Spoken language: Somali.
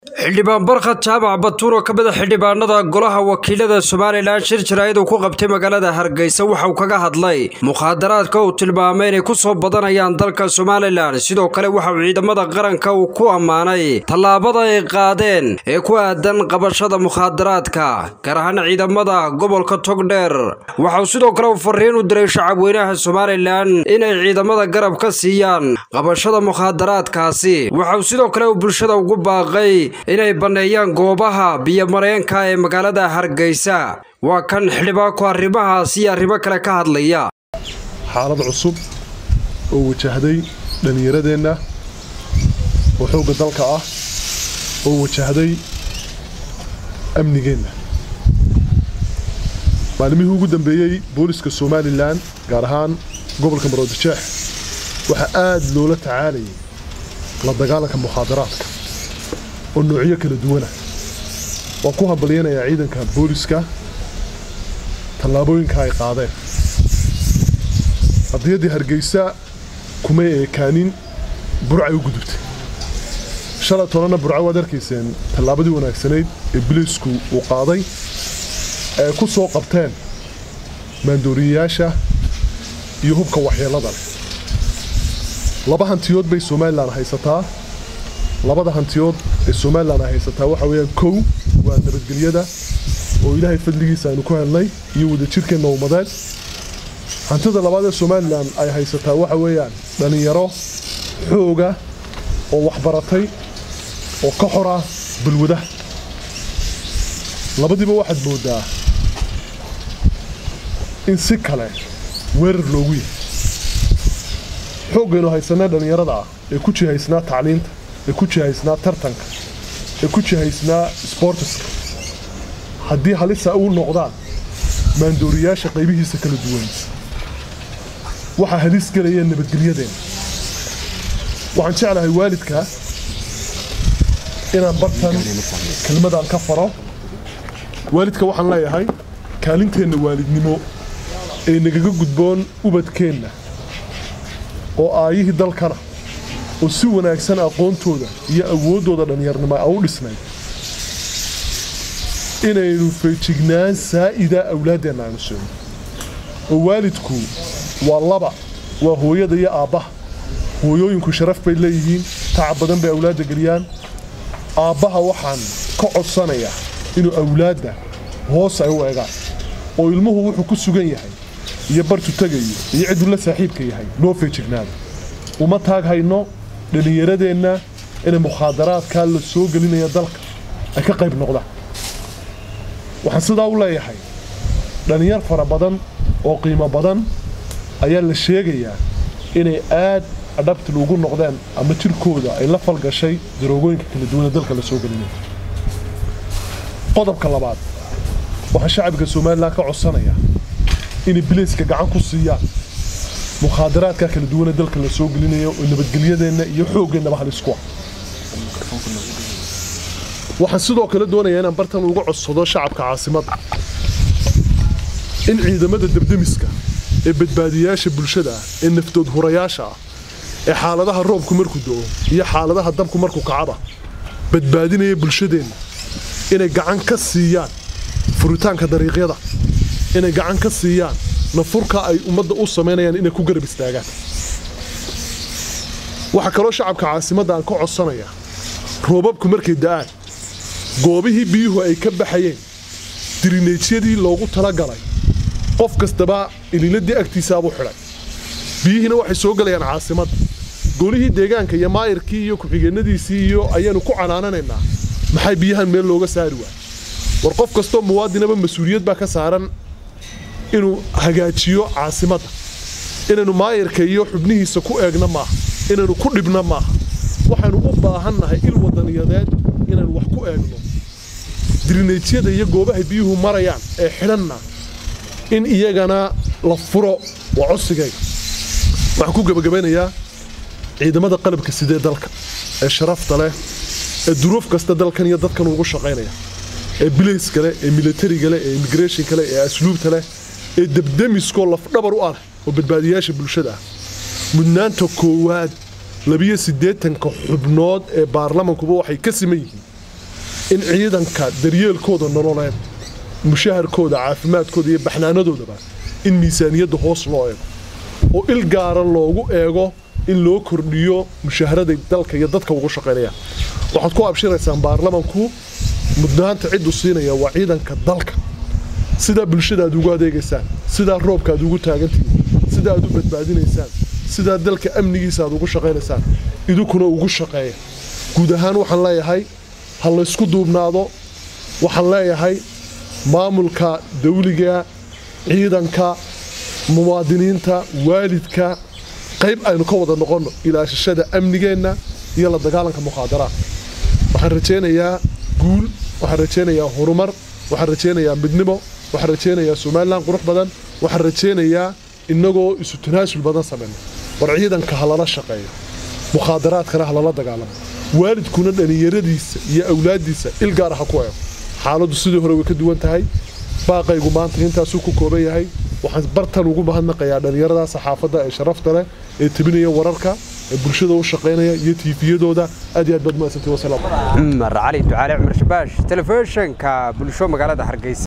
xildhibaan barkhad jaamac batuur oo ka mid a xildhibaanada golaha wakiilada somalilan shir jaraa'id uu ku qabtay magaalada hargeysa waxa uu kaga hadlay mukhaadaraadka uu tilmaamay inay ku soo badanayaan dalka somalilan sidoo kale waxa uu ciidamada qaranka uu ku ammaanay tallaabada ay qaadeen ee ku aadan qabashada mukhaadaraadka gaar ahaan ciidamada gobolka togdheer waxa uu sidoo kale uu fariin u diray shacabweynaha somalilan inay ciidamada garab ka siiyaan qabashada mukhaadaraadkaasi waxa uu sidoo kale uu bulshada ugu baaqay inay banneeyaan goobaha biyomareenka ee magaalada hargeysa waa kan xildhibaanku arrimahaas iyo arrimo kale ka hadlaya xaalad cusub oo wajahday dhallinyaradeenna oo xoogga dalka ah oo wajahday amnigeenna maalmihii ugu dambeeyey booliska somalilan gaar ahaan gobolka maroodijeex waxaa aad loola tacaalayay la dagaalanka mukhaadaraadka oo noocyo kala duwana waan ku hambalyanayaa ciidanka booliska tallaabooyinka ay qaadeen qadiyaddii hargeysa kumay eekaanin burcay u gudubtay shalay tolana burca waad arkayseen tallaabadii wanaagsanayd ee biliisku uu qaaday ay ku soo qabteen maandooriyayaasha iyo hubka waxyeellada leh laba hantiyood bay somalilan haysataa labada hantiyood ee somalilan ay haysataa waxa weeyaan kow waa nabadgelyada oo ilaahay fadligiisa aynu ku helnay iyo wadajirkeenna ummadeed hantida labaad ee somalilan ay haysataa waxa weeyaan dhallinyaro xooga oo waxbaratay oo ka xora balwadaha labadiiba waxaad mooddaa in si kale weerar loogu yahay xooggaynu haysanay dhallinyarada ah ee ku jihaysnaa tacliinta ee ku jihaysnaa tartanka ee ku jihaysnaa sbortiska haddii halisa uu noqdaan maandooriyaasha qaybihiisa kala duwan waxaa halis gelaya nabadgelyadeenna waxaan jeclahay waalidka inaan bartan kelmadaan ka faro waalidka waxaan leeyahay kaalinteenna waalidnimo ee nagaga gudboon ubadkeenna oo aayihii dalkana oo si wanaagsan aqoontooda iyo awooddooda dhallinyarnimo a u dhisnayd inaynu feejignaan saa'ida awlaaddeenna aynu siino oo waalidku waa laba waa hooyada iyo aabbaha hooyooyinku sharaf bay leeyihiin tacab badan bay awlaadda geliyaan aabbaha waxaan ka codsanayaa inuu awlaadda hoos ay u egaan oo ilmuhu wuxuu ku sugan yahay iyo bartu tegayo iyo cidduu la saaxiibka yahay noo feejignaada uma taag hayno dhallinyaradeenna inay mukhaadaraadkaa la soo gelinaya dalka ay ka qayb noqdaan waxaan sidaa u leeyahay dhallinyar fara badan oo qiimo badan ayaa la sheegayaa inay aad adhabtil ugu noqdeen ama jirkooda ay la falgashay daroogooyinka kala duwan ee dalka la soo gelinaya qodobka labaad waxaan shacabka somalilan ka codsanayaa inay bilayska gacan ku siiyaan mukhaadaraadka kala duwan ee dalka la soo gelinayo oo nabadgelyadeenna iyo xooggeenaba halisku ah waxaan sidoo kale doonayaa inaan bartan uga codsado shacabka caasimadda in ciidamada debdemiska ee badbaadiyayaasha bulshada ah ee naftood hurayaasha ah ee xaaladaha roobku markuu do'o iyo xaaladaha dabku markuu kacaba badbaadinaya bulshadeenna inay gacan ka siiyaan furitaanka dariiqyada inay gacan ka siiyaan nafurka ay ummadda u samaynayaan inay ku garab istaagaan waxaa kaloo shacabka caasimadda aan ka codsanayaa roobabku markay da'aan goobihii biyuhu ay ka baxayeen dirineejyadii loogu talagalay qof kastaba ililadii agtiisaabuu xidhay biyihiina waxay soo gelayaan caasimadda golihii deegaanka iyo maayirkii iyo ku-xigeenadiisii iyo ayaanu ku canaananaynaa maxay biyahan meel looga saari waay war qof kastoo muwaadinaba mas-uuliyad baa ka saaran inuu hagaajiyo caasimadda inaynu maayirka iyo xubnihiisa ku eegna maaha inaynu ku dhibna maaha waxaynu u baahannahay il wadaniyadeed inaynu wax ku eegno dirineejyada iyo goobaha biyuhu marayaan ee xidhanna in iyagana la furo waa codsigayga waxaan ku gebagabaynayaa ciidamada qalabka sidee dalka ee sharafta leh ee duruuf kasta dalkan iyo dadkan ugu shaqaynaya ee bilayska leh ee militariga leh ee immigrationka leh ee asluubta leh ee debdemiskoo lafdhabar u ah oo badbaadiyayaasha bulshada ah mudnaanta koowaad labiyo siddeetanka xubnood ee baarlamankuba waxay ka siman yihiin in ciidanka daryeelkooda nololeed mushaharkooda caafimaadkooda iyo baxnaanadoodaba in miisaaniyadda hoos loo eego oo il gaara loogu eego in loo kordhiyo mushaharaday dalka iyo dadka ugu shaqaynaya waxaad ku abshiraysaan baarlamanku mudnaanta ciddu siinaya waa ciidanka dalka sidaa bulshada aad ugu adeegaysaan sidaa roobka aad ugu taagantihiin sida aad u badbaadinaysaan sidaa dalka amnigiisa aad ugu shaqaynaysaan idinkuna ugu shaqeeya guud ahaan waxaan leeyahay ha laysku duubnaado waxaan leeyahay maamulka dawliga ciidanka muwaadiniinta waalidka qayb aynu ka wada noqonno ilaashashada amnigeenna iyo la dagaalanka mukhaadaraad waxaan rajaynayaa guul waxaan rajaynayaa horumar waxaan rajaynayaa midnimo waxaan rajaynayaa somalilan qurux badan waxaan rajaynayaa innagoo isu tanaasul badan samayno war ciidanka ha lala shaqeeyo mukhaadaraadkana ha lala dagaalamo waalidkuna dhallinyaradiisa iyo awlaaddiisa il gaara ha ku eego xaaladdu sidii hore way ka duwan tahay baaqaygu maanta intaasuu ku kooban yahay waxaan bartan ugu mahadnaqayaa dhallinyarada saxaafadda ee sharafta leh ee tebinaya wararka ee bulshada u shaqaynaya iyo tiifiyadooda aad iyo aad baad mahadsantii wasalaam cumar cali ducaale cumar shabaash telefishinka bulsho magaalada hargeysa